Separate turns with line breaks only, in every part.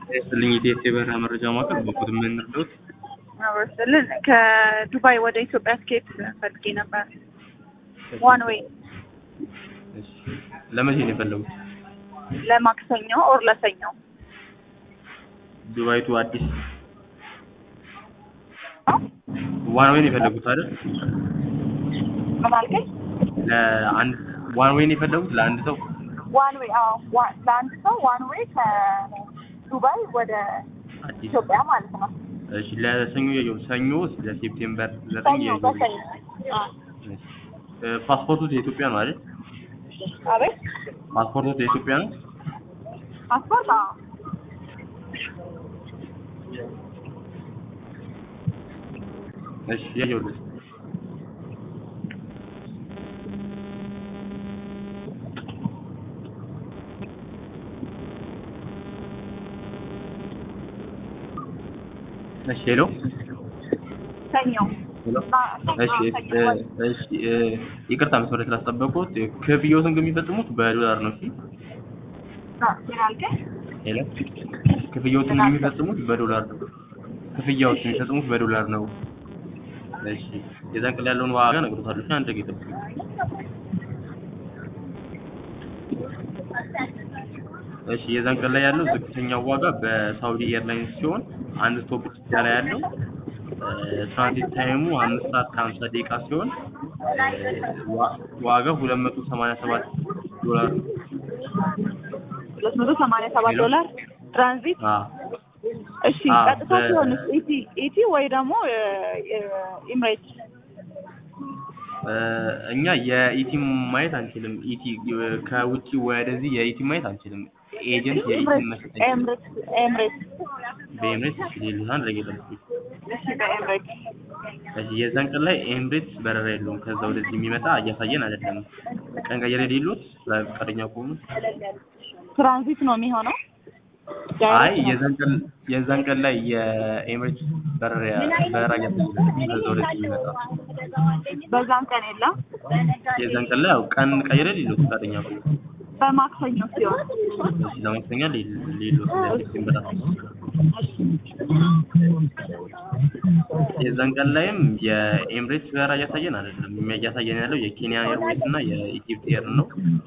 ይስጥልኝ የኢቲኤስ የበረራ መረጃ ማዕከል በኩት የምንርዶት
አበስልን ከዱባይ ወደ ኢትዮጵያ ትኬት ፈልጌ ነበር። ዋን ዌይ
ለመቼ ነው የፈለጉት?
ለማክሰኞ ኦር ለሰኞ
ዱባይ ቱ አዲስ ዋን ዌይ ነው የፈለጉት አይደል?
ምን አልከኝ?
ለአንድ ዋን ዌይ ነው የፈለጉት ለአንድ ሰው
ዋን ዌይ አዎ፣ ዋ- ለአንድ ሰው ዋን ዌይ ከዱባይ ወደ
አዲስ
ኢትዮጵያ ማለት ነው።
እሺ ለሰኞ ያየው ሰኞ ለሴፕቴምበር ዘጠኝ
ሰኞ
ያየው
በሰኞ አዎ።
ፓስፖርቱ የኢትዮጵያ ነው አይደል?
አቤት
ፓስፖርቱ የኢትዮጵያ ነው።
ፓስፖርት አዎ።
እሺ ያየውልህ እሺ ሄሎ
ሰኞ
ሄሎ
ሰኞ
እሺ
ሰኞ
እ- እሺ እ፣ ይቅርታ መስመር ስላስጠበቁት ክፍያዎትን ግን የሚፈጽሙት በዶላር ነው። እሺ
ምን አልከኝ?
ሄሎ ክፍያዎትን ግን የሚፈጽሙት በዶላር ነው። ክፍያዎችን የሚፈጽሙት በዶላር ነው። እሺ የዛን ቀን ያለውን ዋጋ እነግሮታለሁ። እሺ አንድ ደቂቃ ይጠብቁኝ። እሺ የዛን ቀን ላይ ያለው ዝቅተኛው ዋጋ በሳውዲ ኤርላይንስ ሲሆን አንድ ስቶፕ ብቻ ላይ ያለው ትራንዚት ታይሙ አምስት ሰዓት ከሀምሳ ደቂቃ ሲሆን ዋ- ዋጋው ሁለት መቶ ሰማንያ ሰባት ዶላር ነው።
ሁለት መቶ ሰማንያ ሰባት
ሄሎ?
ዶላር ትራንዚት
አዎ
እሺ
አዎ፣
ቀጥታ
በ-
ሲሆንስ ኢቲ ኢቲ ወይ ደግሞ ኢምሬት
እ፣ እኛ የኢቲ ማየት አንችልም። ኢቲ ከውጭ ወደዚህ የኢቲ ማየት አንችልም። ኤጀንት የኢቲ መስጠት
ኤምሬት ኤምሬት
በኤምሬት ሌሉና እንደገለጽኩ
እሺ በኤምሬት
እሺ የዛን ቀን ላይ ኤምሬትስ በረራ የለውም። ከዛ ወደዚህ የሚመጣ እያሳየን አይደለም። ቀን ቀየረ የሌሉት ፈቃደኛ ከሆኑ
ትራንዚት ነው የሚሆነው
አይ
ዳይሬክት ነው።
የዛን ቀን የዛን ቀን ላይ የኤምሬትስ በረራ በረራ እያሳየን ከዛ ወደዚህ የሚመጣ
በዛን ቀን የለም
የዛን ቀን ላይ ያው ቀን ቀየረ የሌሉት ፈቃደኛ ከሆኑ
በማክሰኞ ሲሆን
እሺ ለማክሰኛ ሌሎት ለሴፕቴምበር የዛን ቀን ላይም የኤምሬትስ በረራ እያሳየን አይደለም። እያሳየን ያለው የኬንያ ኤርዌይስ እና የኢጂፕት ኤር ነው።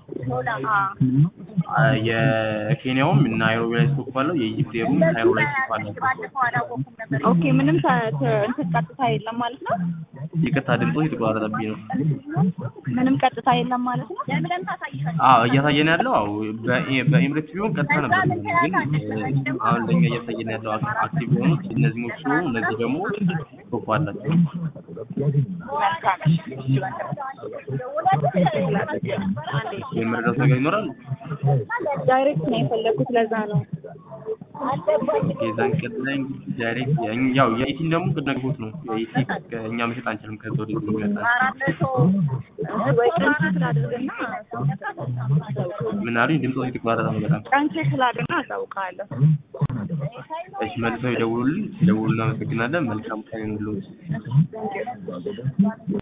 አ፣ የኬንያውም ናይሮቢ ላይ ስቶፕ አለው። የኢጂፕት ኤሩም ካይሮ ላይ ስቶፕ አለው።
ኦኬ ምንም ተ- ተ- እንትን ቀጥታ የለም ማለት ነው
ይቅርታ ድምፆ የተቋረጠብኝ ነው።
ምንም ቀጥታ የለም ማለት ነው
አዎ እያሳየን ያለው አዎ በኤ- በኤምሬትስ ቢሆን ቀጥታ ነበር የሚሆነው። ግን እ፣ አሁን ለኛ እያሳየን ያለው አክ- አክቲቭ የሆኑት እነዚህኞቹ ሲሆኑ እነዚህ ደግሞ ስቶፕ አላቸው። የመረዳት ነገር ይኖራል።
ዳይሬክት ነው የፈለኩት ለዛ ነው
የዛን ቀን ላይ እንግዲህ ዳይሬክት ያ- ያው የኢቲን ደግሞ ቅድነግቦት ነው የኢቲ እኛ መሸጥ አንችልም። ከዛ ወደ የሚመጣ
ወይ ቀን ቼክ ላድርግና
ምን አሉኝ? ድምፆ የተቋረጠ ነው በጣም።
ቀን ቼክ ላድርግና አሳውቅሃለሁ
እሺ መልሰው ይደውሉልን። ሲደውሉ እናመሰግናለን። መልካም ቀን ይሁንልዎት።